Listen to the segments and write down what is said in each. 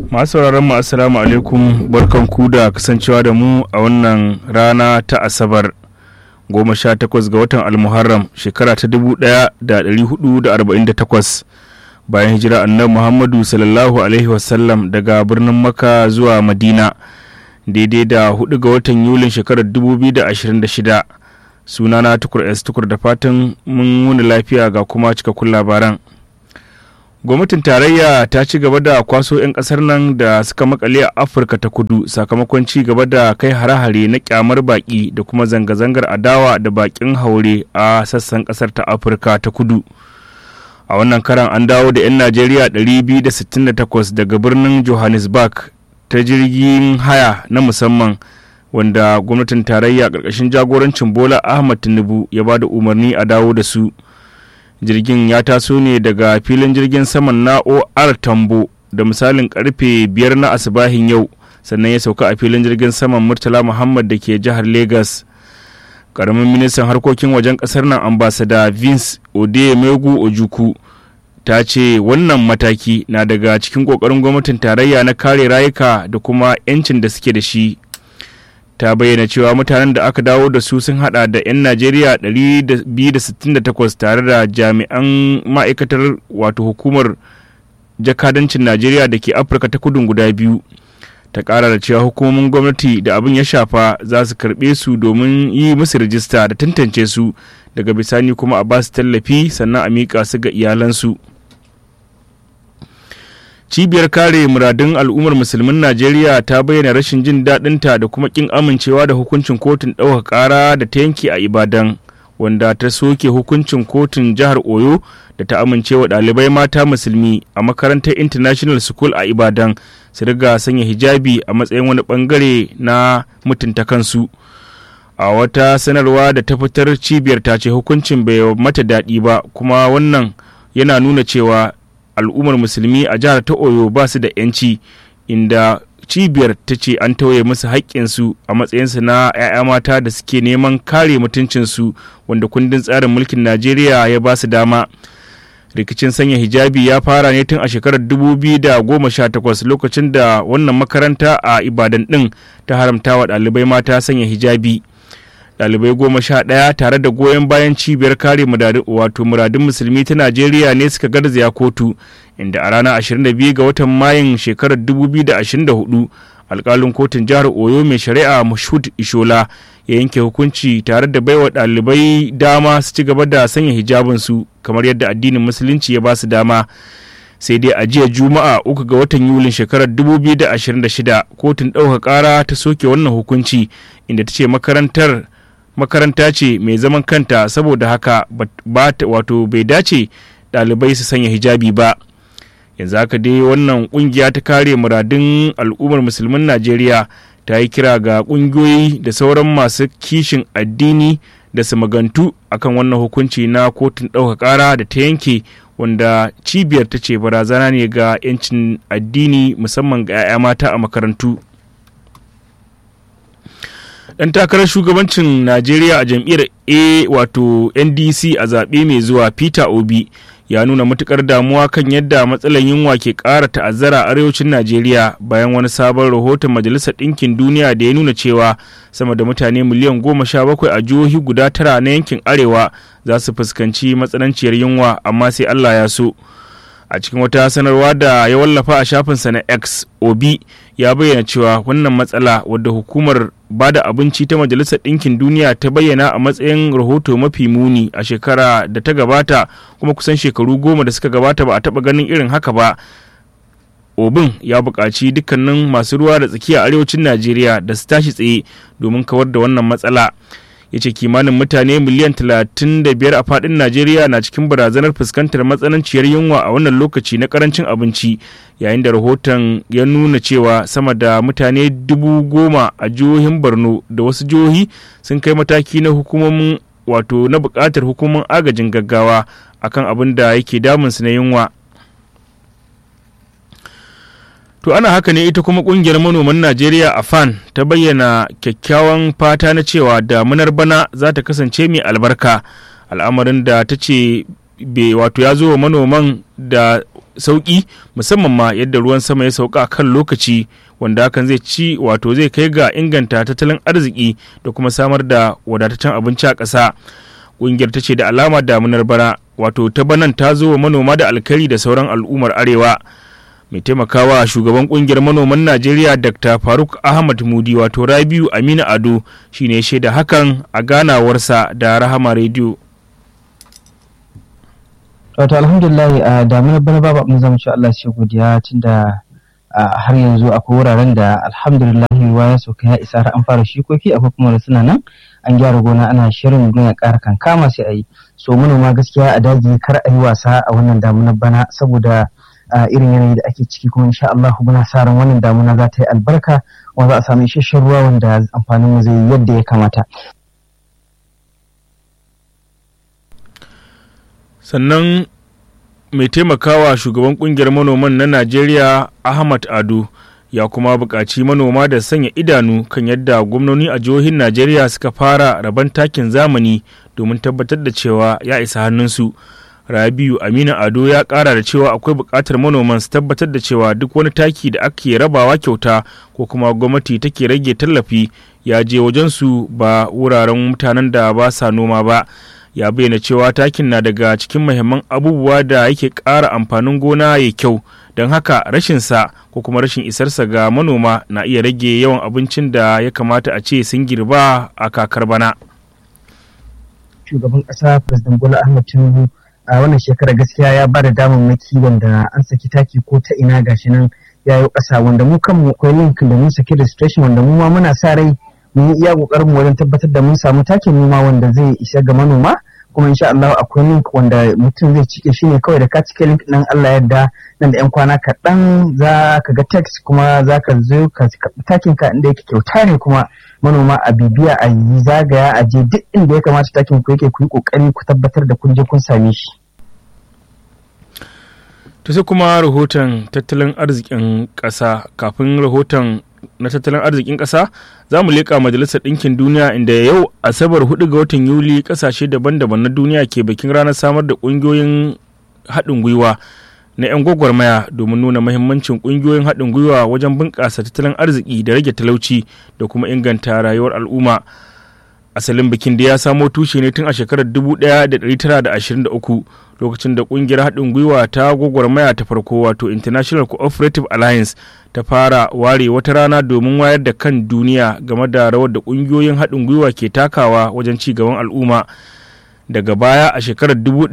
masu sauraron mu assalamu alaikum barkan ku da kasancewa da mu a wannan rana ta asabar goma sha takwas ga watan almuharram shekara ta dubu daya da dari hudu da arba'in da takwas bayan hijira annabi muhammadu sallallahu alaihi wasallam daga birnin maka zuwa madina daidai da hudu ga watan yulin shekarar dubu biyu da ashirin da shida sunana tukur s tukur da fatan mun wuni lafiya ga kuma cikakkun labaran gwamnatin tarayya ta ci gaba da kwaso 'yan kasar nan da suka makale a afirka ta kudu sakamakon ci gaba da kai hare-hare na kyamar baki da kuma zanga-zangar adawa da bakin haure a sassan kasar ta afirka ta kudu a wannan karan an dawo da 'yan najeriya 268 daga birnin johannesburg ta jirgin haya na musamman wanda gwamnatin tarayya ƙarƙashin jagorancin bola ahmad tinubu ya ba da umarni a dawo da su jirgin ya taso ne daga filin jirgin saman na or tambo da misalin karfe biyar na asibahin yau sannan ya sauka a filin jirgin saman murtala muhammad da ke jihar lagos karamin ministan harkokin wajen kasar nan ambasada vince odeyemegu ojuku ta ce wannan mataki na daga cikin kokarin gwamnatin tarayya na kare rayuka da kuma 'yancin da suke da shi ta bayyana cewa mutanen da aka dawo da su sun hada da 'yan najeriya 268 tare da jami'an ma'aikatar wato hukumar jakadancin najeriya da ke afirka ta kudun guda biyu ta kara da cewa hukumomin gwamnati da abin ya shafa za su karbe su domin yi musu rijista da tantance su daga bisani kuma a basu tallafi sannan a miƙa su ga iyalansu cibiyar kare muradun al'ummar musulmin najeriya ta bayyana rashin jin daɗinta da kuma ƙin amincewa da hukuncin kotun ɗaukar ƙara da ta yanke a ibadan wanda ta soke hukuncin kotun jihar oyo da ta amincewa ɗalibai mata musulmi a makarantar international school a ibadan su riga sanya hijabi a matsayin wani ɓangare na mutunta kansu a wata sanarwa da ta fitar cibiyar ta ce hukuncin bai mata daɗi ba kuma wannan yana nuna cewa al'ummar musulmi a jihar ta oyo ba su da 'yanci inda cibiyar ta ce an tauye musu haƙƙinsu a matsayinsu na 'ya'ya mata da suke neman kare mutuncinsu wanda kundin tsarin mulkin najeriya ya ba su dama rikicin sanya hijabi ya fara ne tun a shekarar 2018 lokacin da wannan makaranta a ibadan ɗin ta haramta wa ɗalibai mata sanya hijabi dalibai goma sha ɗaya tare da goyon bayan cibiyar kare wato muradun musulmi ta najeriya ne suka garzaya kotu inda a ranar 22 ga watan mayun shekarar 2024 alkalin kotun jihar oyo mai shari'a mashud ishola ya yanke hukunci tare da baiwa ɗalibai dama su ci gaba da sanya hijabinsu kamar yadda addinin musulunci ya ba su dama sai dai a jiya juma'a uku ga watan yulin shekarar 2026 kotun ɗauka ƙara ta soke wannan hukunci inda ta ce makarantar makaranta ce mai zaman kanta saboda haka ba wato bai dace ɗalibai su sanya hijabi ba yanzu haka dai wannan kungiya ta kare muradun al'ummar musulmin najeriya ta yi kira ga kungiyoyi da sauran masu kishin addini da su magantu akan wannan hukunci na kotun ɗauka ƙara da ta yanke wanda cibiyar ta ce barazana ne ga 'yancin addini musamman ga 'ya'ya mata a makarantu dan takarar shugabancin najeriya a jam'iyyar a wato ndc a zaɓe mai zuwa peter obi ya nuna matukar damuwa kan yadda matsalar yunwa ke ƙara ta'azzara a arewacin najeriya bayan wani sabon rahoton majalisar ɗinkin duniya da ya nuna cewa sama da mutane miliyan goma sha bakwai a jihohi guda tara na yankin arewa za su fuskanci matsananciyar yunwa amma sai allah ya so a cikin wata sanarwa da ya wallafa a shafinsa na x obi ya bayyana cewa wannan matsala wadda hukumar bada abinci ta majalisar ɗinkin duniya ta bayyana a matsayin rahoto mafi muni a shekara da ta gabata kuma kusan shekaru goma da suka gabata ba a taɓa ganin irin haka ba obin ya buƙaci dukkanin masu ruwa da tsakiya arewacin najeriya da su tashi tsaye domin kawar da wannan matsala ya ce kimanin mutane miliyan 35 a fadin najeriya na cikin barazanar fuskantar matsananciyar yunwa a wannan lokaci na karancin abinci yayin da rahoton ya nuna cewa sama da mutane dubu goma a jihohin borno da wasu jihohi sun kai mataki na hukumomin wato na bukatar hukumomin agajin gaggawa akan abin da yake damunsu na yunwa To ana haka ne ita kuma kungiyar manoman Najeriya a FAN ta bayyana kyakkyawan fata na cewa damunar bana za ta kasance mai albarka al'amarin da ta ce wato ya zo wa manoman da sauki musamman ma yadda ruwan sama ya sauka kan lokaci wanda hakan zai ci wato zai kai ga inganta tattalin arziki da kuma samar da wadataccen abinci a ƙasa ƙungiyar ta ce da alama damunar bara wato ta banan ta zo wa manoma da alkari da sauran al'ummar arewa mai taimakawa shugaban kungiyar manoman najeriya dr faruk ahmad mudi wato rabiu aminu ado shine shaida hakan a ganawarsa da rahama rediyo wato alhamdulillah a damunar bana babu abin zama cewa Allah shi godiya tunda har yanzu akwai wuraren da alhamdulillah ruwa ya sauka ya isa har an fara shikoki akwai kuma da suna nan an gyara gona ana shirin ya ƙara kankama sai a yi so manoma gaskiya a daji kar a yi wasa a wannan damunar bana saboda irin yanayi da ake ciki kuma insha Allah muna sa ran wannan damuna za ta yi albarka wanda za a samu isasshen ruwa wanda amfanin mu zai yi yadda ya kamata sannan mai taimakawa shugaban kungiyar manoman na najeriya ahmad ado ya kuma buƙaci manoma da sanya idanu kan yadda gwamnoni a jihohin najeriya suka fara rabon takin zamani domin tabbatar da cewa ya isa hannunsu rabiu aminu ado ya ƙara da cewa akwai buƙatar manoman su tabbatar da cewa duk wani taki da ake rabawa kyauta ko kuma gwamnati take rage tallafi ya je wajensu ba wuraren mutanen da ba sa noma ba ya bayyana cewa takin na daga cikin mahimman abubuwa da yake ƙara amfanin gona ya kyau don haka rashinsa ko kuma rashin isarsa ga manoma na iya rage yawan abincin da ya kamata a ce sun girba a kakar bana. Shugaban ƙasa President Bola Ahmed Tinubu a wannan shekara gaskiya ya ba da damammaki wanda an saki taki ko ta ina gashi nan ya yi ƙasa wanda mu kanmu akwai link da mun saki registration wanda mu ma muna sa rai mun yi iya ƙoƙarin wajen tabbatar da mun samu takin noma wanda zai isa ga manoma kuma insha Allah akwai link wanda mutum zai cike shi ne kawai da ka cike link nan Allah yadda nan da yan kwana kaɗan za ka ga text kuma za ka zo ka takin ka inda yake kyauta ne kuma manoma a bibiya a yi zagaya a je duk inda ya kamata takin ku yake ku yi kokari ku tabbatar da kun je kun same shi. ta sai kuma rahoton tattalin arzikin ƙasa kafin rahoton na tattalin arzikin ƙasa za mu leƙa majalisar ɗinkin duniya inda yau asabar 4 ga watan yuli ƙasashe daban-daban na duniya ke bikin ranar samar da ƙungiyoyin haɗin gwiwa na 'yan gwagwarmaya domin nuna mahimmancin ƙungiyoyin haɗin gwiwa wajen bunƙasa tattalin arziki da rage talauci da kuma inganta rayuwar al'umma asalin bikin da ya samo tushe ne tun a shekarar 1923 lokacin da kungiyar haɗin gwiwa ta gwagwarmaya ta farko wato international cooperative alliance ta fara ware wata rana domin wayar da kan duniya game da rawar da kungiyoyin haɗin gwiwa ke takawa wajen ci gaban al'umma daga baya a shekarar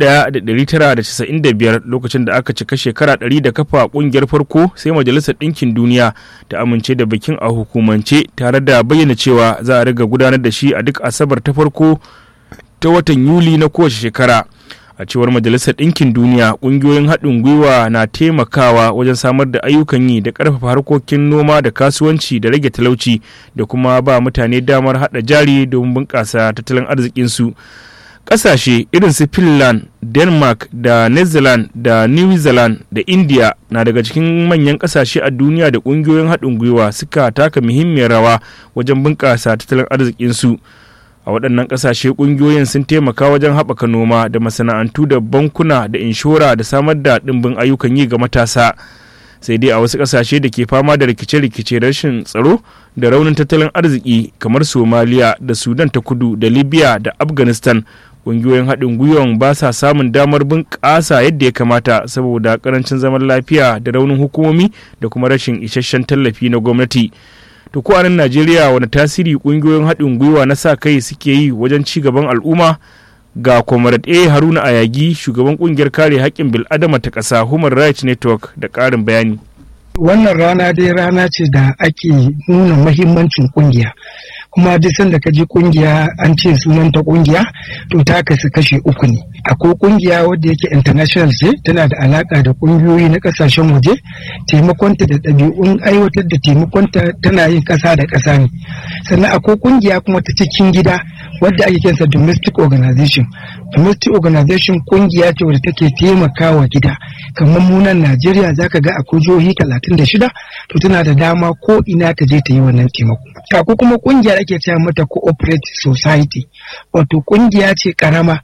1995 lokacin da aka cika shekara 100 da kafa kungiyar farko sai majalisar ɗinkin duniya ta amince da bikin a hukumance tare da bayyana cewa za a riga gudanar da shi a duk asabar ta farko ta watan yuli na kowace shekara a cewar majalisar ɗinkin duniya ƙungiyoyin haɗin gwiwa na taimakawa wajen samar da ayyukan yi da ƙarfafa harkokin noma da kasuwanci da rage talauci da kuma ba mutane damar haɗa jari domin bunƙasa tattalin arzikinsu ƙasashe irin su finland denmark da netherlands da new zealand da india na daga cikin manyan ƙasashe a duniya da ƙungiyoyin haɗin gwiwa suka taka muhimmiyar rawa wajen bunƙasa tattalin arzikinsu a waɗannan ƙasashe ƙungiyoyin sun taimaka wajen haɓaka noma da masana'antu da bankuna da inshora da samar da ɗimbin ayyukan yi ga matasa sai dai a wasu ƙasashe da ke fama da rikice-rikice rashin tsaro da raunin tattalin arziki kamar somaliya da sudan ta kudu da libya da afghanistan ƙungiyoyin haɗin gwiwan ba sa samun damar bunƙasa yadda ya kamata saboda ƙarancin zaman lafiya da raunin hukumomi da kuma rashin isasshen tallafi na gwamnati to ko a nan najeriya wani tasiri ƙungiyoyin haɗin gwiwa na sa kai suke yi wajen ci gaban al'umma ga comrade a haruna ayagi shugaban ƙungiyar kare haƙƙin bil'adama ta ƙasa human rights network da ƙarin bayani wannan rana dai rana ce da ake nuna mahimmancin ƙungiya kuma duk sanda ka ji kungiya an ce sunan ta kungiya to ta kasu kashe uku ne akwai kungiya wadda yake international ce tana da alaka da kungiyoyi na kasashen waje taimakonta da ɗabi'un aiwatar da taimakonta tana yin ƙasa da ƙasa ne sannan akwai kungiya kuma ta cikin gida wadda ake kiransa domestic organization domestic organization kungiya ce wadda take taimakawa gida kamar munan najeriya zaka ga akwai jihohi talatin da shida to tana da dama ko ina ta je ta yi wannan taimako akwai kuma kungiya ake cewa mata cooperative society wato kungiya ce karama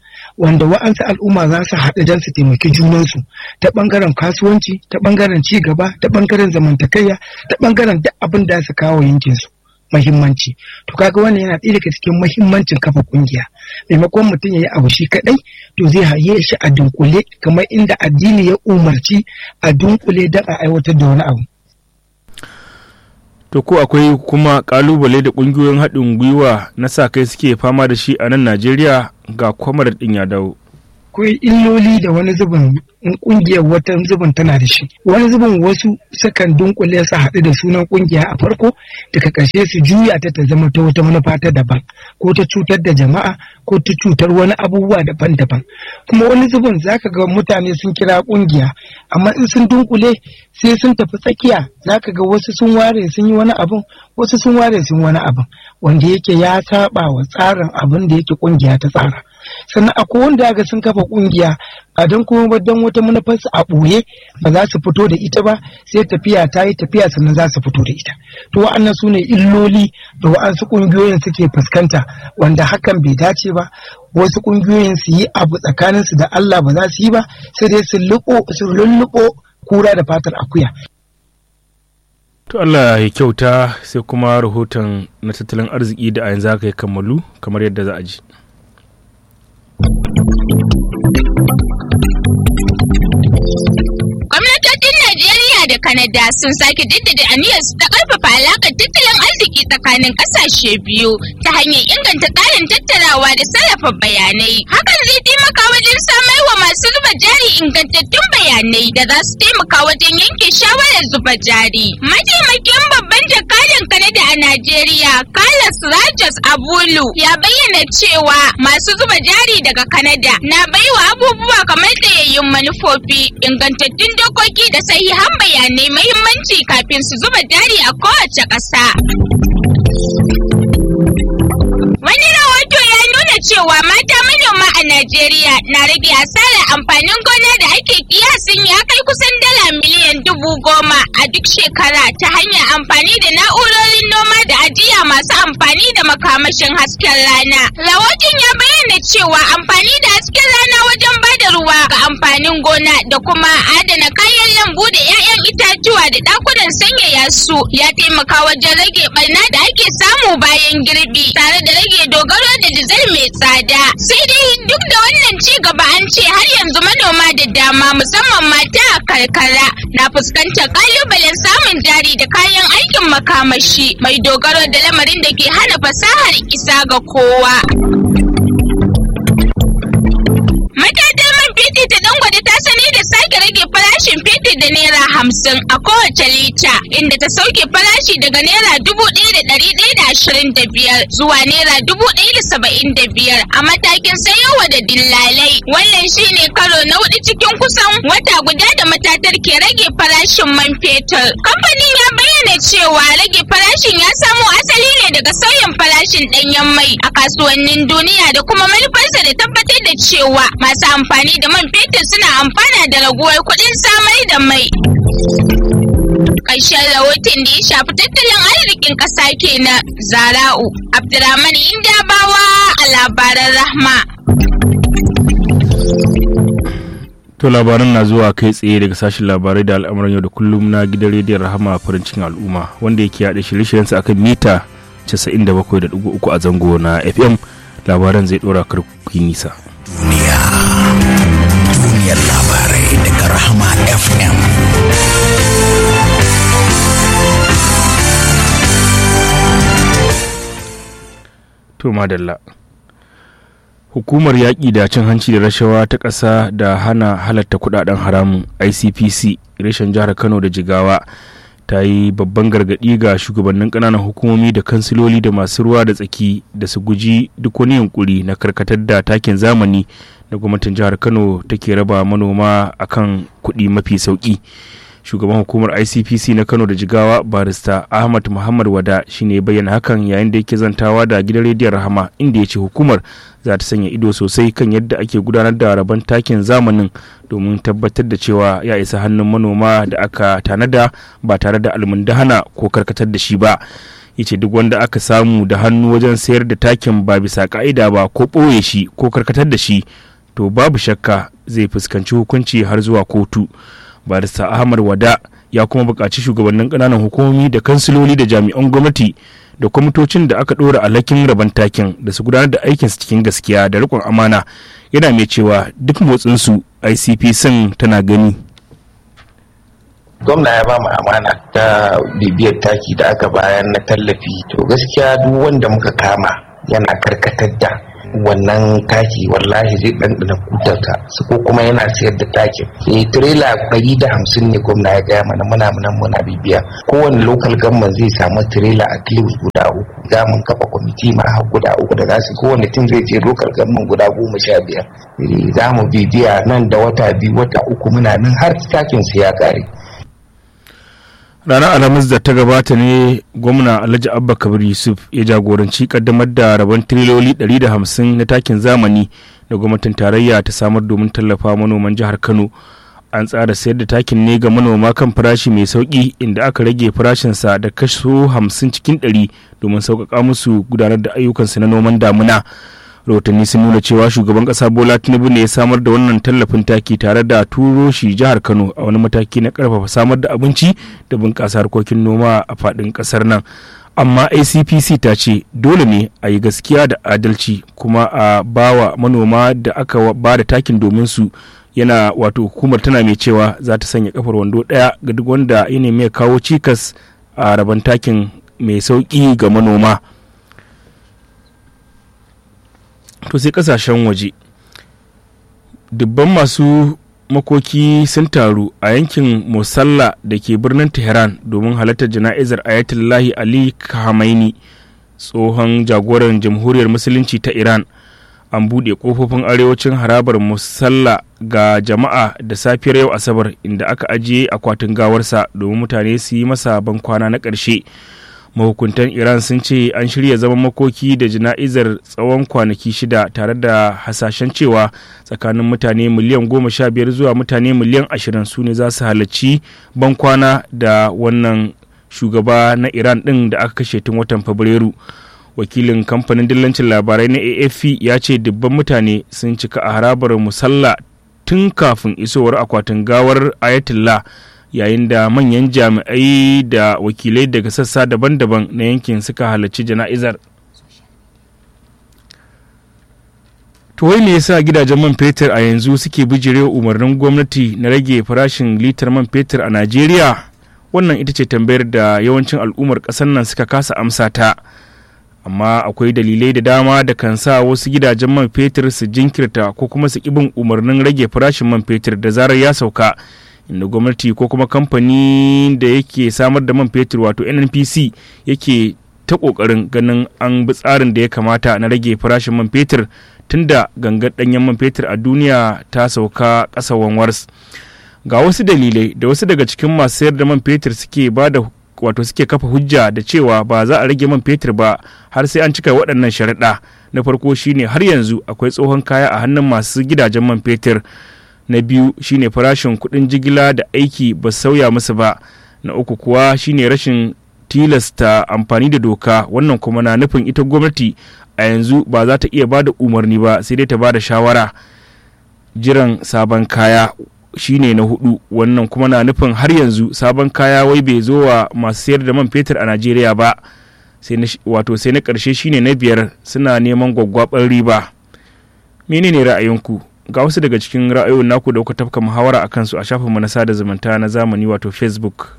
wanda wa'ansu al'umma za su haɗu don su taimaki junansu ta ɓangaren kasuwanci ta ɓangaren ci gaba ta ɓangaren zamantakayya ta ɓangaren duk abin da su kawo yankinsu mahimmanci to kaga wannan yana ɗaya daga cikin mahimmancin kafa kungiya maimakon mutum ya yi abu shi kaɗai to zai haye shi a dunkule kamar inda addini ya umarci a dunkule don a aiwatar da wani abu to ko akwai kuma kalubale da kungiyoyin haɗin gwiwa na sa kai suke fama da shi a nan najeriya ga kwamar ɗin ya dawo akwai illoli da wani zubin in kungiyar wata zubin tana da shi wani zubin wasu sukan dunkule su haɗu da sunan kungiya a farko daga ƙarshe su juya ta ta zama ta wata manufa ta daban ko ta cutar da jama'a ko ta cutar wani abubuwa daban-daban kuma wani zubin zaka ga mutane sun kira kungiya amma in sun dunkule sai sun tafi tsakiya zaka ga wasu sun ware sun yi wani abun wasu sun ware sun wani abun wanda yake ya saba wa tsarin abin da yake kungiya ta tsara sannan akwai wanda ga sun kafa kungiya a don kuma ba don wata manufarsu a ɓoye ba za su fito da ita ba sai tafiya ta yi tafiya sannan za su fito da ita to wa'annan su ne illoli da wa'ansu ƙungiyoyin suke fuskanta wanda hakan bai dace ba wasu ƙungiyoyin su yi abu tsakaninsu da Allah ba za su yi ba sai dai su lulluɓo kura da fatar akuya To Allah ya kyauta sai kuma rahoton na tattalin arziki da a yanzu haka ya kammalu kamar yadda za a ji. Gwamnatocin Najeriya da Kanada sun sake jaddada aniyarsu ta ƙarfafa alaƙar tattalin arziki tsakanin ƙasashe biyu ta hanyar inganta tsarin tattarawa da sarrafa bayanai. Hakan zai taimaka wajen samar wa masu zuba jari ingantattun bayanai da za su taimaka wajen yanke shawarar zuba jari. Mataimakin babban jakadan Kanada a Najeriya, Carlos Rajas Abulu, ya bayyana cewa masu zuba jari daga Kanada na baiwa abubuwa kamar tsayayyun manufofi, ingantattun dokoki da sahihan bayanai mahimmanci kafin su zuba jari a kowace ƙasa. Wani rahoto ya nuna cewa mata manoma a Najeriya na rage asarar amfanin gona da ake kiyasin ya kai kusan dala miliyan dubu goma a duk shekara ta hanyar amfani da na'urorin noma da ajiya masu amfani da makamashin hasken rana. Rahoton ya bayyana cewa amfani da hasken rana wajen bada ruwa ga amfanin gona da kuma adana kayan lambu da 'ya'yan itatuwa da ɗakunan sanyaya su ya taimaka wajen rage barna da ake samu bayan girbi tare da rage dogaro da dizal mai tsada. Sai dai duk da wannan ci gaba an ce har yanzu manoma da dama musamman mata a karkara na fuskantar kalubalen samun jari da kayan aikin makamashi mai dogaro da lamarin da ke hana fasahar isa ga kowa. Matatar man fetur ta dangwade ta sani da sake rage farashin fetur da naira hamsin a kowace lita inda ta sauke farashi daga naira dubu ɗaya da ɗari ɗaya da ashirin da biyar zuwa naira dubu ɗaya da saba'in da biyar a matakin sayowa da dillalai. Wannan shine karo na hudu cikin kusan wata guda da matatar ke rage farashin man fetur. Kamfanin ya bayyana cewa rage farashin ya samo asali ne daga sauyin farashin ɗanyen mai a kasuwannin duniya da kuma manufarsa da tabbatar da cewa masu amfani da man fetur suna amfana da raguwar kuɗin samar da mai. Ƙarshen rahoton da ya shafi tattalin arzikin ƙasa kenan Zara'u Abdurrahman Indabawa a labaran Rahma. To labaran na zuwa kai tsaye daga sashen labarai da al'amuran yau da kullum na gidan rediyon Rahama farin cikin al'umma wanda yake yaɗa shirye-shiryensa akan mita 97.3 a zango na FM labaran zai ɗora karkuki nisa. duniya duniyar labarai daga rahama fm To madalla. Hukumar yaƙi da cin hanci da rashawa ta ƙasa da hana halatta kuɗaɗen haramun ICPC reshen jihar Kano da Jigawa ta yi babban gargaɗi ga shugabannin ƙananan hukumomi da kansiloli da masu ruwa da tsaki da su guji duk wani yunkuri na karkatar da takin zamani da gwamnatin jihar Kano take raba manoma akan kuɗi mafi sauƙi. shugaban hukumar icpc na kano da jigawa barista ahmad muhammad wada shine bayyana hakan yayin da yake zantawa da gidan rediyon rahama inda ya ce hukumar za ta sanya ido sosai kan yadda ake gudanar da rabon takin zamanin domin tabbatar da cewa ya isa hannun manoma da aka tanada ba tare da almundahana ko karkatar da shi ba ya ce duk wanda aka samu da hannu wajen sayar da takin ba bisa ka'ida ba ko ɓoye shi ko karkatar da shi to babu shakka zai fuskanci hukunci har zuwa kotu barista ahmad wada ya kuma buƙaci shugabannin ƙananan hukumomi da kansiloli da jami'an gwamnati da kwamitocin da aka ɗora alhakin rabon takin da su gudanar da aikinsu cikin gaskiya da riƙon amana yana mai cewa duk motsinsu icp sun tana gani gwamna ya ba mu amana ta bibiyar taki da aka bayan na tallafi to gaskiya duk wanda muka kama yana karkatar da wannan taki wallahi zai ɗanɗana kutarsa su ko kuma yana sayar da takin eh tirela ɗari da hamsin ne gwamna ya gaya mana muna nan muna bibiya kowane lokal gamman zai samu tirela a kilus guda uku za mu kafa kwamiti ma har guda uku da za su kowane tun zai je lokal gamman guda goma sha biyar za mu bibiya nan da wata biyu wata uku muna nan har takin su ya kare ranar alhamis da ta gabata ne gwamna alhaji abba kabir yusuf ya jagoranci kaddamar da rabon tiriloli 150 na takin zamani da gwamnatin tarayya ta samar domin tallafa manoman jihar kano an tsara sayar da takin ne ga manoma kan farashi mai sauki inda aka rage farashinsa da kaso 50 cikin 100 domin sauƙaƙa musu gudanar da ayyukansu na noman damuna rahotanni sun nuna cewa shugaban kasa bola tinubu ne ya samar da wannan tallafin taki tare da turo shi jihar kano a wani mataki na karfafa samar da abinci da bunƙasa harkokin noma a faɗin ƙasar nan amma acpc ta ce dole ne a yi gaskiya da adalci kuma a bawa manoma da aka ba da takin domin su yana wato hukumar tana mai cewa za ta sanya kafar wando ɗaya ga duk wanda ya nemi ya kawo cikas a rabon takin mai sauƙi ga manoma. to sai kasashen waje dubban masu makoki sun taru a yankin musalla da ke birnin tehran domin halartar jana'izar ayatullahi ali khamenei tsohon jagoran jamhuriyar musulunci ta iran an buɗe ƙofofin arewacin harabar musalla ga jama'a da safiyar yau asabar inda aka ajiye akwatin gawarsa domin mutane su yi masa ban kwana na ƙarshe mahukuntan iran sun ce an shirya zaman makoki da jana'izar tsawon kwanaki shida tare da hasashen cewa tsakanin mutane miliyan goma sha biyar zuwa mutane miliyan ashirin su ne za su halarci bankwana da wannan shugaba na iran din da aka kashe tun watan fabrairu wakilin kamfanin dillancin labarai na afp ya ce dubban mutane sun cika a harabar musalla tun kafin isowar akwatin gawar ayatollah yayin da manyan jami'ai da wakilai daga sassa daban-daban na yankin suka halarci jana'izar to wai me yasa gidajen man fetur a yanzu suke bijirewa umarnin gwamnati na rage farashin litar man fetur a najeriya wannan ita ce tambayar da yawancin al'ummar ƙasar nan suka kasa amsa ta amma akwai dalilai da dama da kan sa wasu gidajen man fetur su jinkirta ko kuma su bin umarnin rage farashin man fetur da zarar ya sauka inda gwamnati ko kuma kamfani da yake samar da man fetur wato nnpc yake ta kokarin ganin an bi tsarin da ya kamata na rage farashin man fetur tunda gangar danyen man fetur a duniya ta sauka ƙasa wanwars ga wasu dalilai da wasu daga cikin masu sayar da man fetur suke ba da wato suke kafa hujja da cewa ba za a rage man fetur ba har sai an cika waɗannan sharaɗa na farko shine har yanzu akwai tsohon kaya a hannun masu gidajen man fetur na biyu shine farashin kuɗin jigila da aiki ba sauya musu ba na uku kuwa shine rashin tilasta amfani da doka wannan kuma na nufin ita gwamnati a yanzu ba za ta iya ba da umarni ba sai dai ta ba da shawara jiran sabon kaya shine na hudu wannan kuma na nufin har yanzu sabon kaya wai bai zo wa masu sayar da man fetur a najeriya ba wato sai na karshe shine na biyar suna neman gwaggwabar riba menene ra'ayinku ga wasu daga cikin ra'ayoyin naku da kuka tafka muhawara a kansu a shafinmu na sada zumunta na zamani wato facebook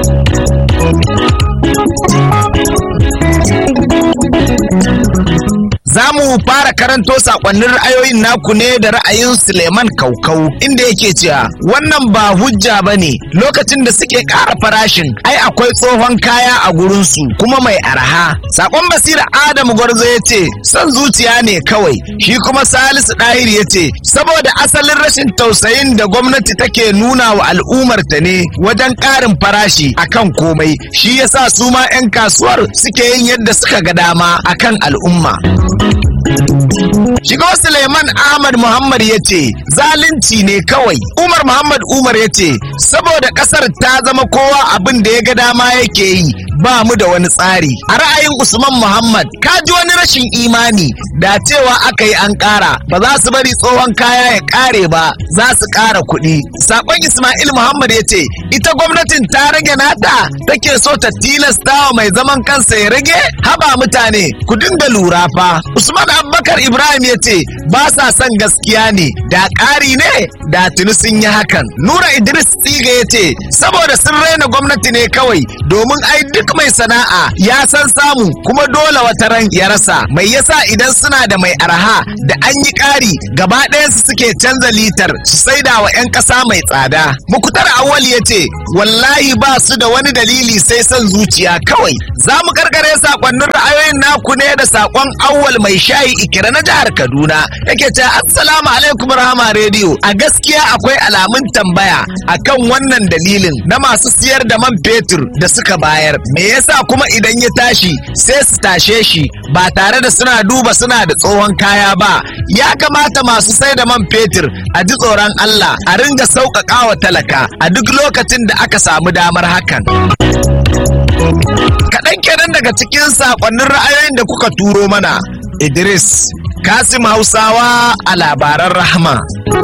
Za mu fara karanto sakonnin ra'ayoyin naku ne da ra'ayin Suleiman Kaukau inda yake cewa wannan ba hujja ba ne lokacin da suke ƙara farashin ai akwai tsohon kaya a gurinsu kuma mai arha. Sakon basira Adamu Gwarzo ya ce son zuciya ne kawai shi kuma Salisu Ɗahir ya ce saboda asalin rashin tausayin da gwamnati take nuna wa al'ummarta ne wajen ƙarin farashi akan komai shi yasa su ma 'yan kasuwar suke yin yadda suka ga dama akan al'umma. Shigo Suleiman Ahmad Muhammad ya ce zalunci ne kawai. Umar Muhammad Umar ya ce saboda kasar ta zama kowa abin da ya ga dama yake yi ba mu da wani tsari a ra'ayin usman muhammad ka ji wani rashin imani da cewa aka yi an ƙara ba za su bari tsohon kaya ya ƙare ba za su ƙara kuɗi sakon ismail muhammad ya ce ita gwamnatin ta rage nata take so ta tilasta wa mai zaman kansa ya rage haba mutane ku dinga lura fa usman abubakar ibrahim ya ce ba sa son gaskiya ne da ƙari ne da tuni sun yi hakan nura idris tsiga ya ce saboda sun raina gwamnati ne kawai domin ai duk mai sana'a ya san samu kuma dole wata ran ya rasa mai yasa idan suna da mai arha da an yi ƙari gaba ɗayansu suke canza litar su saida wa 'yan ƙasa mai tsada mukutar awal ya ce wallahi ba su da wani dalili sai son zuciya kawai za mu karkare sakonnin ra'ayoyin naku ne da sakon awwal mai shayi ikira na jihar kaduna yake ce assalamu alaikum rahama rediyo a gaskiya akwai alamun tambaya akan wannan dalilin na masu siyar da man fetur da suka bayar me yasa kuma idan ya tashi sai su tashe shi ba tare da suna duba suna da tsohon kaya ba ya kamata masu sai da man fetur a ji tsoron Allah a ringa sauƙaƙa wa talaka a duk lokacin da aka samu damar hakan. Kaɗan kenan daga cikin saƙonnin ra'ayoyin da kuka turo mana, Idris Kasim Hausawa a labaran rahama.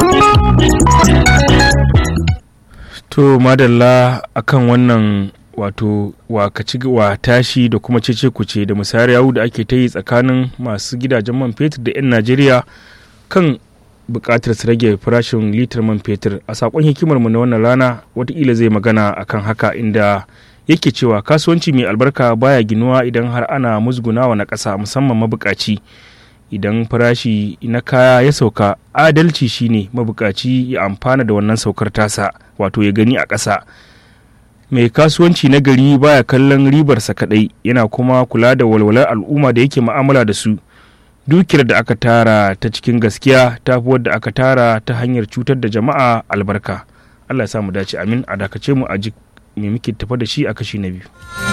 To madalla akan wannan wato wakaci wa tashi da kuma cece kuce da musayar yawu da ake ta yi tsakanin masu gidajen man fetur da 'yan Najeriya kan bukatar su rage farashin litar man fetur a sakon hikimarmu na wannan rana watakila zai magana akan haka inda yake cewa kasuwanci mai albarka baya ginuwa idan har ana musgunawa na ƙasa musamman mabukaci idan farashi na kaya ya sauka adalci shine mabukaci ya amfana da wannan saukar tasa wato ya gani a ƙasa mai kasuwanci na gari baya kallon ribarsa kadai yana kuma kula da walwalar al'umma da yake mu'amala da su dukiyar da aka tara ta cikin gaskiya ta fi wadda aka tara ta hanyar cutar da jama'a albarka allah ya sa mu dace amin a dakace mu a ji me muke tafa da shi a kashi na biyu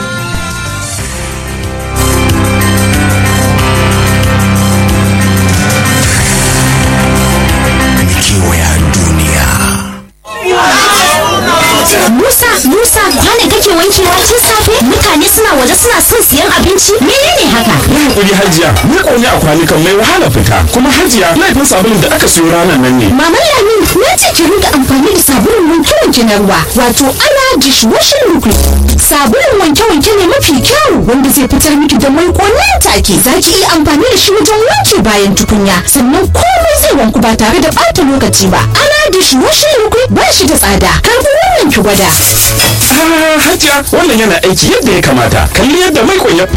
kewaya duniya Musa, Musa, kwane kake wankewa tun safe? Mutane suna waje suna son siyan abinci? Menene haka? Yi hakuri hajiya, ni ƙone a kwanukan mai wahala fita, kuma hajiya laifin sabulun da aka siyo ranar nan ne. Maman Lamin, na ce ki rinka amfani da sabulun wanke-wanke na ruwa, wato ana dishwashing liquid. Sabulun wanke-wanke ne mafi kyau wanda zai fitar miki da mai nan take. Za ki iya amfani da shi wajen wanke bayan tukunya, sannan komai zai wanku ba tare da ɓata lokaci ba. Ana dishwashing liquid ba shi da tsada. Karfi wannan ki gwada. Ah, hajiya wannan yana aiki yadda ya kamata. Kalli yadda mai ya